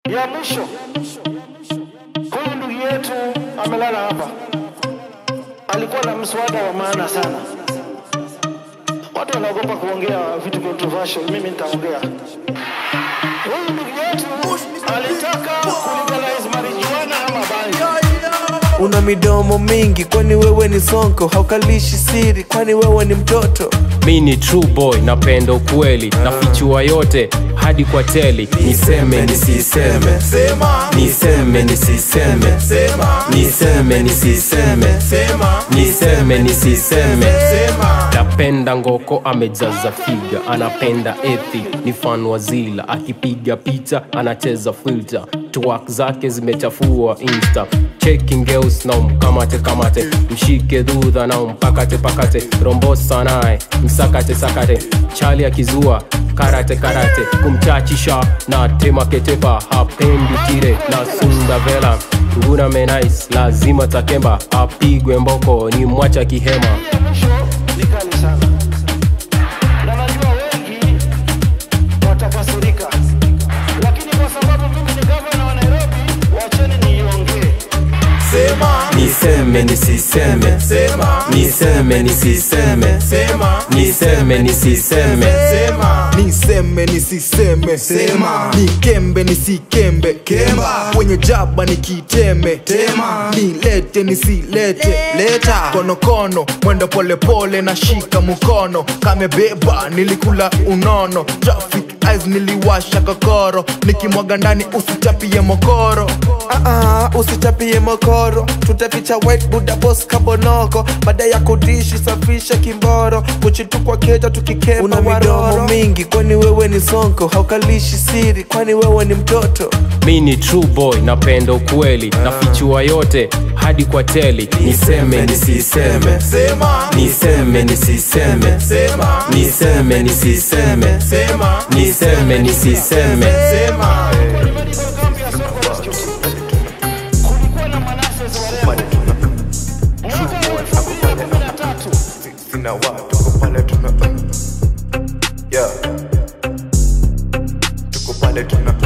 Ya mwisho, huyu ndugu yetu amelala hapa, alikuwa na mswada wa maana sana. Watu wanaogopa kuongea vitu controversial, mimi nitaongea. Huyu ndugu yetu alitaka kulegalize marijuana ama bangi. Una midomo mingi, kwani wewe ni sonko? Haukalishi siri, kwani wewe ni mtoto? mi ni true boy napenda ukweli nafichua yote hadi kwa teli niseme nisiseme niseme nisiseme niseme nisiseme niseme nisiseme napenda ngoko amejaza figa anapenda ethi ni fan wa zila akipiga picha anacheza filter twak zake zimechafua insta checking girls na umkamate kamate mshike dhudha na umpakate pakate rombosa naye msakate sakate chali akizua karate karate kumchachisha na temaketepa hapendi tire na sunda vela nguna menais lazima takemba apigwe mboko ni mwacha kihema Ya mwisho ni kali sana, na najua wengi watakasirika, lakini kwa sababu mimi ni gavana wa Nairobi, wacheni niiongee. niseme nisiseme niseme nisiseme niseme nisiseme niseme nisiseme sema nikembe nisikembe kemba kwenye jaba nikiteme tema nilete nisilete leta konokono mwendo polepole na shika mkono kamebeba nilikula unono traffic eyes niliwasha kokoro nikimwaga ndani usichapie mokoro Ah, ah, usitapie mokoro, tutaficha white buda boss kabonoko. Baada ya kudishi safisha kimboro, kuchitukwa keja tukikemba Una midomo mingi, kwani wewe ni sonko? Haukalishi siri, kwani wewe ni mtoto? mi ni true boy napenda ukweli nafichua yote hadi kwa teli niseme nisiseme niseme nisiseme niseme nisiseme niseme nisiseme Kulikuwa na manases warembo mwaka wa elfu mbili na kumi na tatu sina watu tuko pale tuna yeah. tuko pale tuna